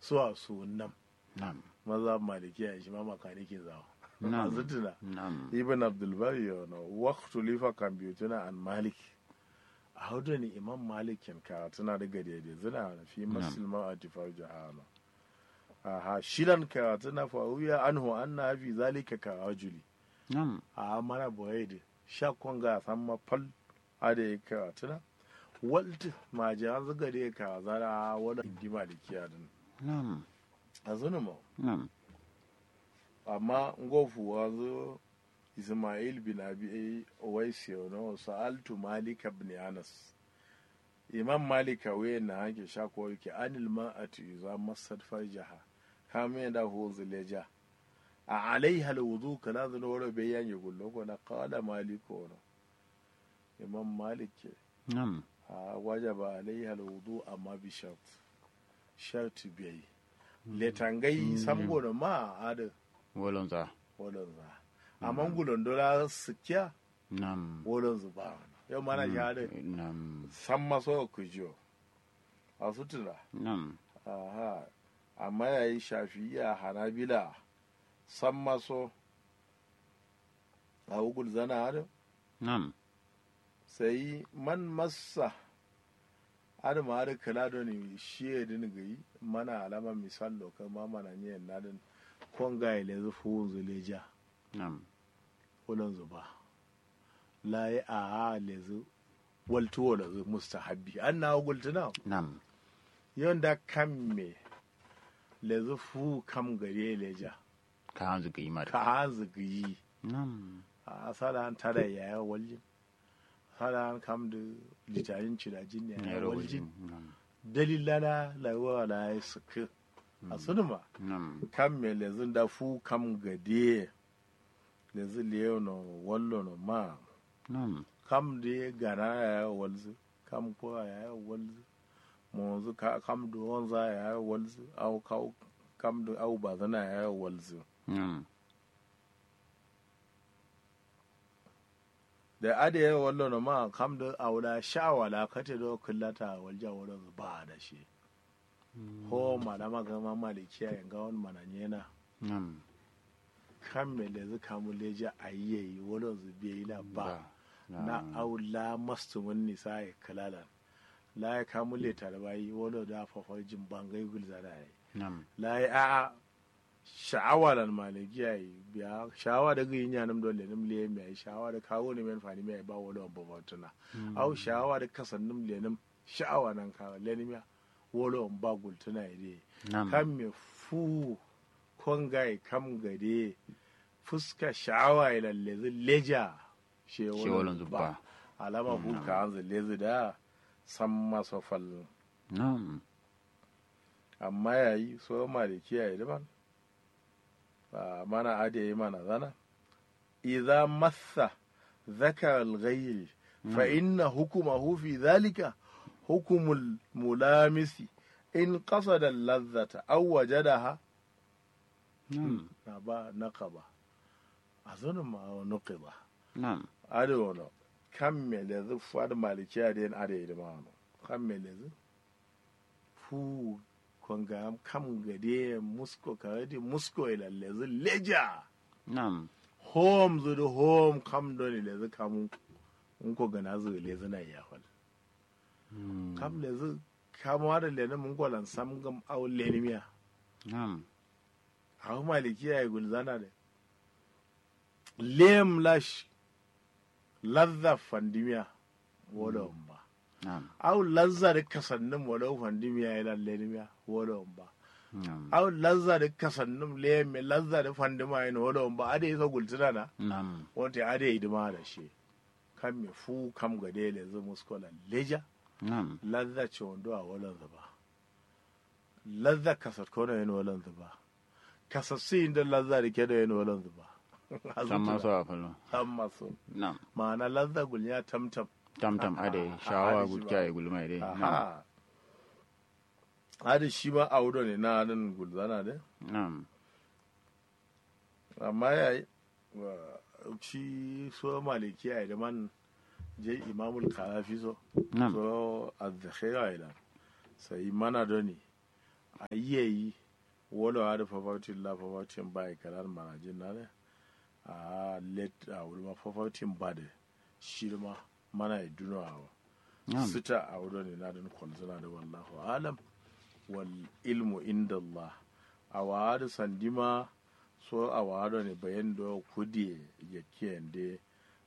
su a su nam nam maza malikiya shi ma makanikin zawo Na'am. azutuna nam ibn abdulbari yana waktu lifa kambiyotuna an malik a hudu ne imam malikin karatuna daga daidai zina na fi musulman a tifar jihana aha shidan karatuna faruya an hu an na fi zalika karajuli nam a mana boye da shakon ga san mafal a da ya karatuna walti ma jiran zuga da ya karazara wani indi malikiya din nam a zuna ma nam amma ngofu wanzu ismail bin abi owaisi no sa'altu malik ibn anas imam malika we na hake shako yake anil ma'atu iza masad farjaha kame da hu zileja a alaiha alwudu kana zan wara bayan ya gullo ko na qala maliko no imam malik ke nam a wajaba alaiha alwudu amma bi shart shart bai letangai samgo da ma ada wolonza wolon za amma gulon dola sikiya nam wolon zu ba yau mana ya da nam san maso ku jiyo a sutura nam aha amma ya yi shafiya hanabila san maso a ugul zana hada nam sai man massa ada ma ada kala da ni shi ya din gai mana alama misal lokal ma mana ne na din kon ga ile zu fu zu leja nam wolon zu ba la yi a ha le zu waltu wala zu mustahabbi an na gultuna nam yon da kam me le zu fu kam gare leja ka hanzu ga imar ka ha zu gi nam a sala an tara ya ya waljin sala an kam da litarin cirajin ya ya yaro waljin wajen nam dalilana la wa la ya suka a sunuma nam kam me le zun da fu kam gade le zu le no wallo no ma nam kam de gana ya walzu kam ko ya walzu monzu ka kam do wanza ya walzu au ka kam do au bazana ya walzu nam da ade ya wallo no ma kam do aula shawala kate do kullata walja wala ba da shi ho malama ga ma malikiya yanga wani mananyena nam kam me le zu kamu leja ayyayi wala zu biya ba na aula mastu mun nisa ya kalala la ya kamu le tarbayi wala da fafar jin bangai gulza da yi nam la ya a sha'awa lan maliki ya yi biya sha'awa da gyin yanam dole nim le mai sha'awa da kawo ne men fani mai ba wala ba batuna au sha'awa da kasannim le nim sha'awa nan ka le nim ya wala ba gultuna ide nam kam me fu kongai kam gade fuska sha'awa ya lalle leja she shi wolon zuba alama fu ka an lezi da san masa fallon nam amma yayi so maliki yayi daban ba mana ade yi mana zana idza massa ذكر الغير فإن حكمه في ذلك حكم الملامس إن قصد اللذة أو وجدها nam نبا نقبة أظن ما نقبة nam أدونا كم ملذ فاد مالكي أدين أدي دمانو كم ملذ fu kwanga kam gade musko kawai musko ila lezi leja nam home zu da home kam doni lezi kamu in ko gana zu lezi na ya hol kam lezi kamu da leni mun gwalan sam gam au leni miya nam hau maliki ya yi gulzana da lem lash ladda fandimiya wala ba nam au lazza da kasannin wala fandimiya ya lalle miya wala ba nam au lazza da kasannin lem lazza da fandima ya wala ba ade isa gulzana na nam wanda ade idima da shi kan me fu kam ga dele zu muskola leja nam lazza ce wando a walan zuba lazza kasat kono yin walan zuba kasassi inda lazza da ke da yin walan zuba san masu a falo amma so nam ma'ana lazza gulnya tamtam tamtam ade shawa gudja ya gulma dai nam aha hadi shi ma audo ne na nan gulzana da nam amma ya yi shi so maliki ya yi da man je imamul karafi so nam so azzakhira ila sai mana doni a yi wala wa da fafautin la fafautin ba kalar manajin na ne a let a wuri ma fafautin ba da shi ma mana ya duna wa Na'am. sita a wuri ne na da kwalzuna da wallahu alam wal ilmu inda Allah a wa da sandima so a wa da ne bayan da kudi ya kiyande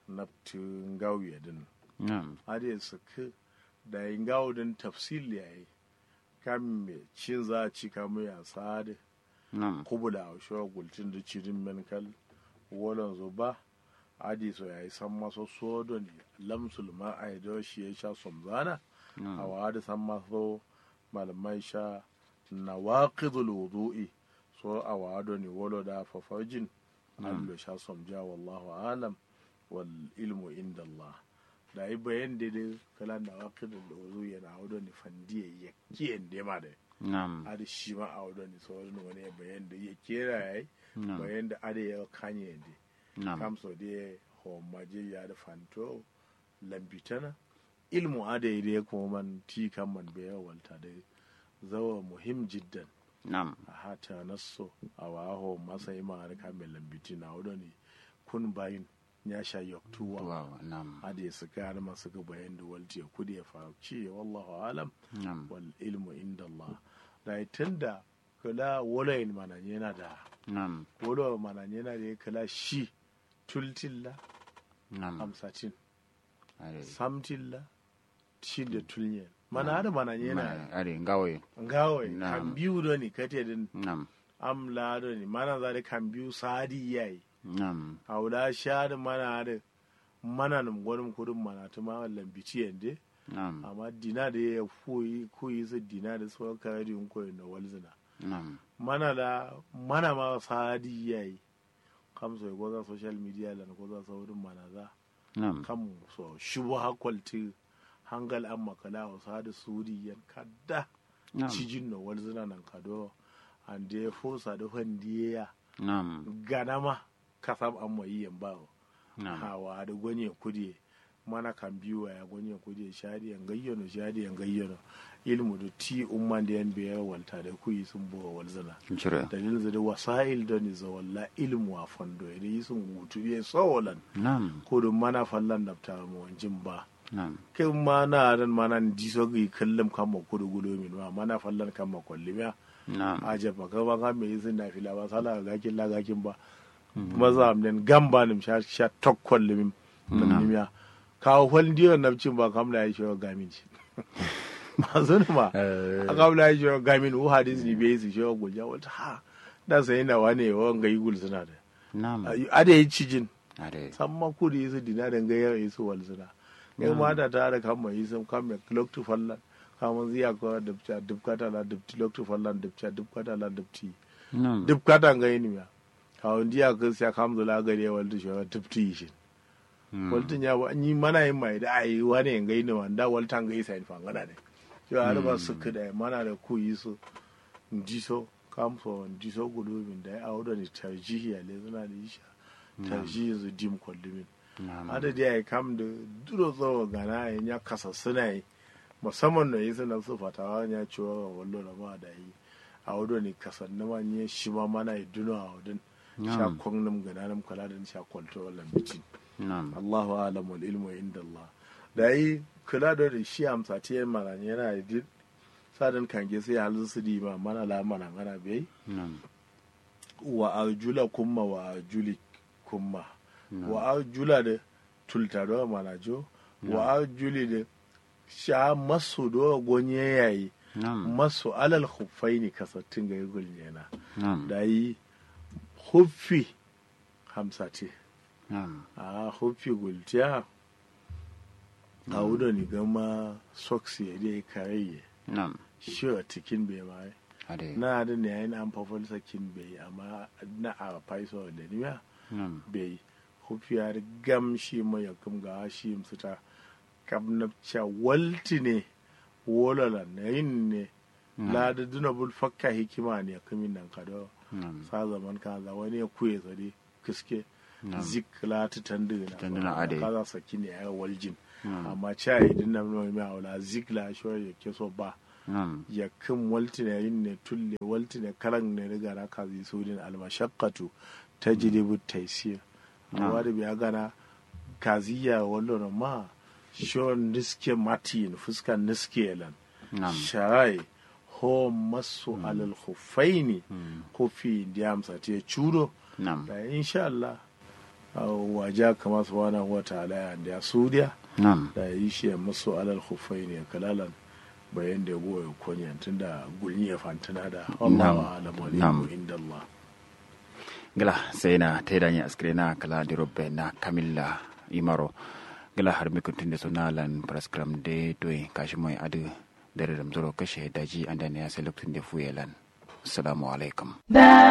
naftin gauye din Na'am. ade suka da yin gawo din tafsil yayi kam me cin za a ci kamu ya sade Na'am. kubula a shi gultin da cirin menkal wolon zo ba adi so yayi san maso sodo ne lamsul ma a yi shi ya sha somzana a Na'am. wadi san maso malamai sha na waqidul wudu'i so a wado ne wolo da fafajin allo sha somja wallahu alam wal ilmu inda Allah da yi bayan da dai kala na waqidul wudu'i yana wado ne fandiye ya kiyen da ma da Na'am. ada shi ma a wado ne so wani ya bayan da ya kera yayi Na'am. bayan da ada ya kanye da Na'am. kamso de ho maje ya da fanto lambitana ilmu ada ide kuma man ti kan man be walta da zawa muhim jiddan Na'am. a hata nasso a waho masa ima har ka mai lambiti na wado ne kun bayin ya sha yaktuwa Wow. Na'am. ada ya suka har masu ga bayan da walti ya kudi ya farauci wallahu alam Na'am. wal ilmu inda Allah da tunda kula walayin mana yana da Na'am. wala mana yana da ya kala shi tultilla Na'am. hamsatin Are. samtilla shi da tulyen mana har mana yana Ma- Are ngawe. ngawai Na'am. kan biyu da ni kate din Na'am. amla da ni mana za da kan biyu sadi yayi Na'am. haula sha da mana da mana nam gwanin kudin mana ta ma lambici yande Na'am. amma dina da ya koyi koyi su dina da su ka yi koyi na walzina Na'am. mana da mana ma sadi yayi kam so ko za social media lan ko za saurin mana za Na'am. kan so shubu hakwalti hangal an makala wa sadi suri yan kadda Na'am. cijin no walzina nan kado an da ya fosa da handiya Na'am. ganama kasam an mai yan bawo Na'am. hawa da gwanyen kudi mana kan biyu ya gwanyen kudi shadi yan gayyano shadi yan gayyano ilmu da ti umman da yan biyar walta da kuyi sun buwa walzina Cire. dalilin zai da wasa'il da ni zawalla ilmu a fando ya yi sun hutu ya tsawolan Na'am. ko da mana fallan da ta mu wanjin ba Na'am. kin ma na ran mana di so gi kallum kan ma kudu gulo min ma mana fallan kan ma kwallimiya Na'am. a jaba ka ba ka me yi sun na fila ba sala ga gakin la gakin ba maza amnen gamba nim sha sha tokkol lim Na'am. nim ya ka hol diyo nabcin ba kam la yi shi gamin ci ma zun ma Eh, a kam la yi shi gamin u hadis ni be su shi gulja wata ha da sai na wane wa ga yi gul suna da Na'am. ada yi cijin Are. san ma ku da yisu dina da gayar yisu wal suna ne ma da ta da kan mai yisu kan mai clock to fallan kamun ziya ko dubta dubkata la dubti clock to fallan dubta dubkata la dubti Na'am. dubkata ga yini ya kawun diya ka siya kam zula gare wal da shi dubti shi Mm. waltin ya ba ni mana yin mai da ai wani yin gaini wanda waltan ga isa in fangana ne yo har ba su kada mana da ku yisu ndiso kam so ndiso gudu min da ya auda ni tarjihi ya le suna da isha tarjihi zu dim kollumin Na'am. adadi ya kam da duro zo gana ya nya kasa suna yi musamman da yi suna su fatawa ya ciwo ga wallo da ma da yi a wado ne kasan na ma nye shi ma mana yi duno a wadin sha Na'am. kwan nam gana nam kala da sha kwalto wallan bici Na'am. Allahu alam wal ilmu inda Allah da yi kula da da shi amsa ta yin mana yana da duk sadan kange sai halin su di ma mana la mana ngana bai Na'am. wa arjula kumma wa arjuli kumma Na'am. wa arjula da tulta do mana jo wa arjuli da sha masu do gonye yayi Na'am. masu alal khuffaini kasattin ga yugul yana Na'am. da yi huffi hamsa ce Na'am. a huffi gultiya a wuda ni gama socks ya dai kare Na'am. shi a cikin bai mai Are. na da ne yayin an fafal sakin bai amma na a faiso da niya Na'am. bai hufiyar gam shi mai ya kam ga shi musuta kabnabca walti ne wolala na yin ne la da duna bul fakka hikima ne kamin nan kado Na'am. sa zaman kaza wani ya kuye tsare kiske Na'am. zik la ta tandina Tandina ade. kaza saki ne ya waljin Na'am. amma cha idin nan mai mai aula zik la shi ya ke so ba Nam. ya kin waltine yin ne tulle waltine karan ne riga na kazi sudin almashaqqatu tajribu taysir amma da biya gana kaziya wallo ma shon niske matin fuskan niske lan Nam. sharai ho masu alal khuffaini kofi diyamsa te chudo Nam. da insha Allah waja kama subhanahu wa ta'ala ya da sudiya Nam. da yi shi masu alal khuffaini kalalan bayan da goyo konyan tunda gulni ya fantana da Allahu a'lam wa Nam. inda Allah gila sai na taidanya askire na kala di robbe na kamilla imaro gila har mi kuntunde so nalan praskram de toy kashi moy adu dare dam zoro kashe daji andane ya sai lokacin da fuyelan assalamu alaikum